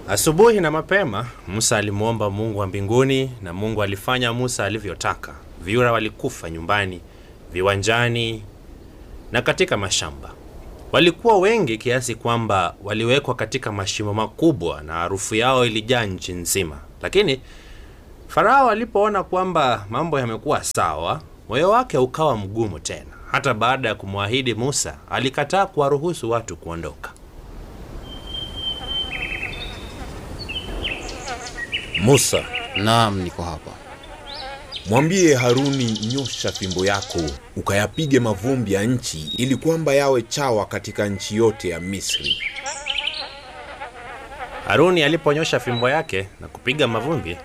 Asubuhi na mapema Musa alimwomba Mungu wa mbinguni, na Mungu alifanya Musa alivyotaka. Vyura walikufa nyumbani, viwanjani na katika mashamba. Walikuwa wengi kiasi kwamba waliwekwa katika mashimo makubwa na harufu yao ilijaa nchi nzima. Lakini Farao alipoona kwamba mambo yamekuwa sawa, moyo wake ukawa mgumu tena. Hata baada ya kumwahidi Musa, alikataa kuwaruhusu watu kuondoka. Musa, Naam, niko hapa. mwambie Haruni, nyosha fimbo yako ukayapige mavumbi ya nchi, ili kwamba yawe chawa katika nchi yote ya Misri. Haruni aliponyosha fimbo yake na kupiga mavumbi,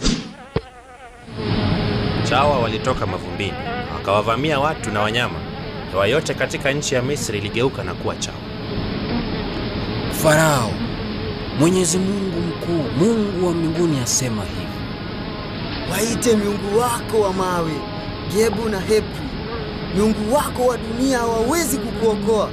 chawa walitoka mavumbini wakawavamia watu na wanyama. Hewa yote katika nchi ya Misri iligeuka na kuwa chawa. Farao, Mwenyezi Mungu mkuu, Mungu wa mbinguni asema hivi: Waite miungu wako wa mawe, Gebu na Hebri. Miungu wako wa dunia hawawezi kukuokoa.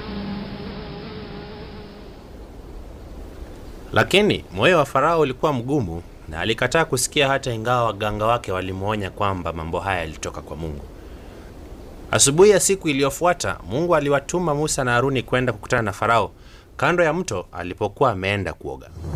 Lakini moyo wa Farao ulikuwa mgumu na alikataa kusikia, hata ingawa waganga wake walimwonya kwamba mambo haya yalitoka kwa Mungu. Asubuhi ya siku iliyofuata, Mungu aliwatuma Musa na Haruni kwenda kukutana na Farao kando ya mto alipokuwa ameenda kuoga.